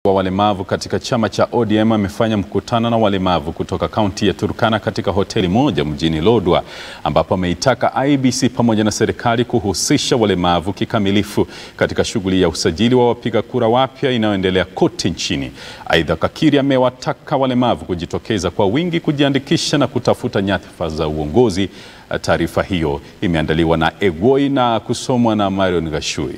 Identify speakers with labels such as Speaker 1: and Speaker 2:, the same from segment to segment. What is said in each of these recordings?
Speaker 1: wa walemavu katika chama cha ODM amefanya mkutano na walemavu kutoka kaunti ya Turkana katika hoteli moja mjini Lodwar ambapo ameitaka IEBC pamoja na serikali kuhusisha walemavu kikamilifu katika shughuli ya usajili wa wapiga kura wapya inayoendelea kote nchini. Aidha, Kakiri amewataka walemavu kujitokeza kwa wingi kujiandikisha na kutafuta nyadhifa za uongozi. Taarifa hiyo imeandaliwa na Egoi na kusomwa na Marion Gashui.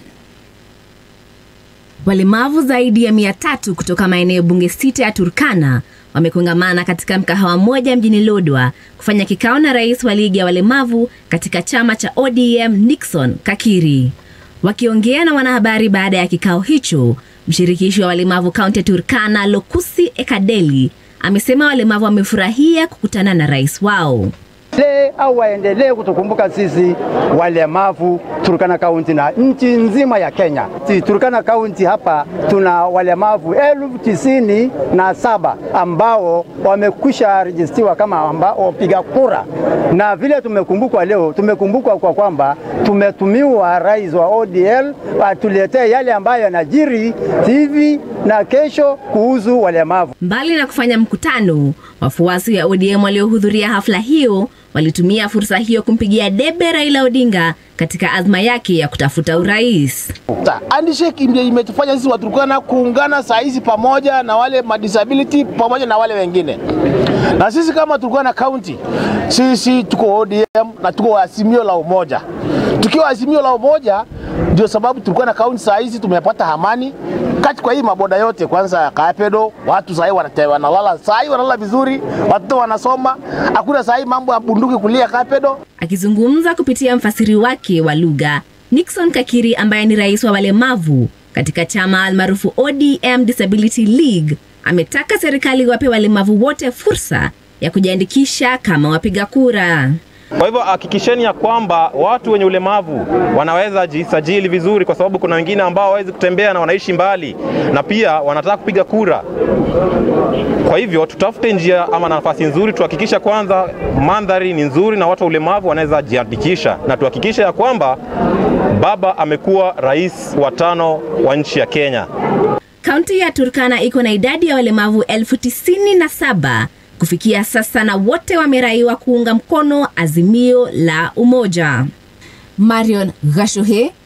Speaker 2: Walemavu zaidi ya mia tatu kutoka maeneo bunge sita ya Turkana wamekongamana katika mkahawa mmoja mjini Lodwar kufanya kikao na rais wa ligi ya walemavu katika chama cha ODM Nixon Kakiri. Wakiongea na wanahabari baada ya kikao hicho, mshirikishi wa walemavu kaunti ya Turkana Lokusi Ekadeli amesema walemavu wamefurahia kukutana na rais wao
Speaker 3: au waendelee kutukumbuka sisi walemavu Turkana kaunti na nchi nzima ya Kenya. Si Turkana kaunti hapa tuna walemavu elfu tisini na saba ambao wamekwisha rejistiwa kama wapiga kura, na vile tumekumbukwa leo, tumekumbukwa kwa kwamba tumetumiwa rais wa ODL atuletee yale ambayo yanajiri hivi na kesho kuhusu walemavu.
Speaker 2: Mbali na kufanya mkutano, wafuasi wa ODM waliohudhuria hafla hiyo walitumia fursa hiyo kumpigia debe Raila Odinga katika azma yake ya kutafuta urais.
Speaker 4: Handshake imetufanya sisi Waturkana kuungana saa hizi pamoja na wale madisability pamoja na wale wengine, na sisi kama Turkana County, sisi tuko ODM na tuko Azimio la Umoja. Tukiwa Azimio la Umoja, ndio sababu Turkana County saa hizi tumepata amani kati kwa hii maboda yote. Kwanza Kapedo, watu sahii wanalala sahii wanalala vizuri, watoto wanasoma, hakuna sahii mambo ya bunduki kulia Kapedo.
Speaker 2: Akizungumza kupitia mfasiri wake wa lugha, Nixon Kakiri ambaye ni rais wa walemavu katika chama almaarufu ODM Disability League ametaka serikali wape walemavu wote fursa ya kujiandikisha kama wapiga kura.
Speaker 5: Kwa hivyo hakikisheni ya kwamba watu wenye ulemavu wanaweza jisajili vizuri, kwa sababu kuna wengine ambao hawawezi kutembea na wanaishi mbali na pia wanataka kupiga kura. Kwa hivyo tutafute njia ama nafasi nzuri, tuhakikisha kwanza mandhari ni nzuri na watu wa ulemavu wanaweza jiandikisha, na tuhakikishe ya kwamba baba amekuwa rais wa tano wa nchi ya Kenya.
Speaker 2: Kaunti ya Turkana iko na idadi ya walemavu elfu tisini na saba kufikia sasa na wote wameraiwa kuunga mkono azimio la umoja. Marion Gashuhe,